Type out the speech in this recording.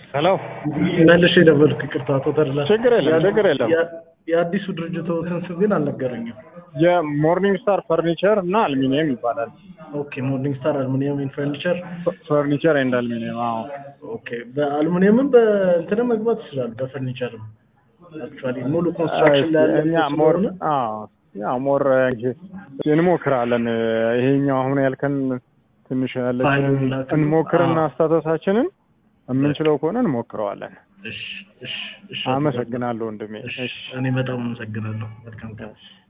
ሄሎ መልሼ ደወልኩ። ይቅርታ አቶ ተድላ። ችግር የለም ችግር የለም። የ- የአዲሱ ድርጅቶትን ስም ግን አልነገረኝም። የሞርኒንግ ስታር ፈርኒቸር እና አልሚኒየም ይባላል። ኦኬ ሞርኒንግ ስታር አልሙኒየም ኤንድ ፈርኒቸር። ፈርኒቸር ኤንድ አልሚኒየም። አዎ ኦኬ በአልሙኒየምም በእንትንም መግባት ይችላል፣ በፈርኒቸርም አክቹዋሊ ሙሉ ኮንስትራክሽን ላይ ያለ እኛ ሞር አዎ ያው ሞር እንሞክራለን። ይሄኛው አሁን ያልከን ትንሽ ያለችን ፋይሉን ላክ- እንሞክርና አዎ። ስታተሳችንን የምንችለው ከሆነ እንሞክረዋለን። እሺ እሺ እሺ አመሰግናለሁ ወንድሜ። እሺ እሺ እኔ በጣም አመሰግናለሁ። መልካም ቀን።